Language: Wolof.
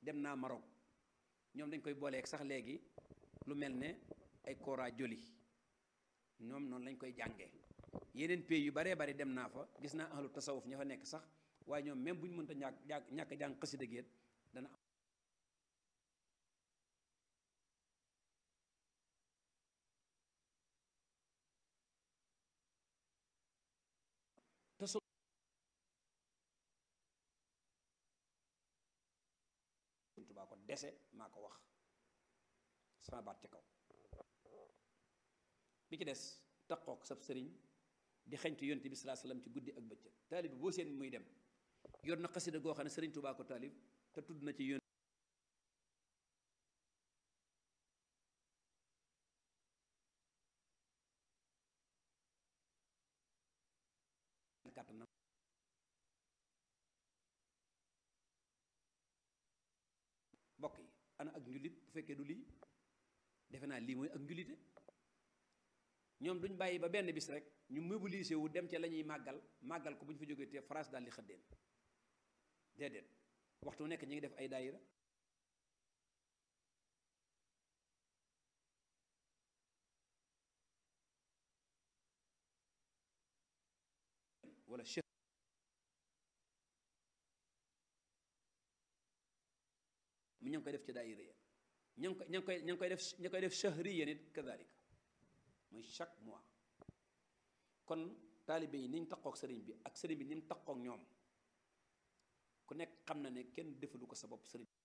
dem naa Maroc ñoom dañ koy booleeg sax léegi lu mel ne ay kora joli ñoom noonu lañ koy jàngee yeneen pays yu baree bari dem naa fa gis naa ahlu tasawuf ña fa nekk sax waaye ñoom même bu ñu mënta ñàkk ñàkk jàng xasida géet dana tasu Tuubaa ko dese maa ko wax sama baat ci kaw bi ci des taqook sab sëriñ di xeñtu yonte bi salaa salaam ci guddi ak bëccëg taalib boo seen muy dem yor na xasida goo xam ne sëriñ Tuubaa ko taalib te tudd na ci yoon kàttanam mbokk yi ana ak njullit bu fekkee du lii defe naa lii mooy ak njullite ñoom duñ bàyyi ba benn bis rek ñu mobilisé wu dem ca la ñuy màggal màggal ko bu ñu fa jógee te France daal di xëddeen déedéet waxtu nekk ñu ngi def ay daayira wala cheikh mu ña ngi koy def ci daayira ya ña ngi koy ña ngi koy ña ngi koy def ña koy def chahriya nit kadalika muy chaque mois kon taalibe yi niñ taqook sëriñ bi ak sëriñ bi ni mu taqook ñoom ku nekk xam na ne kenn defalu ko sa bopp sëriñ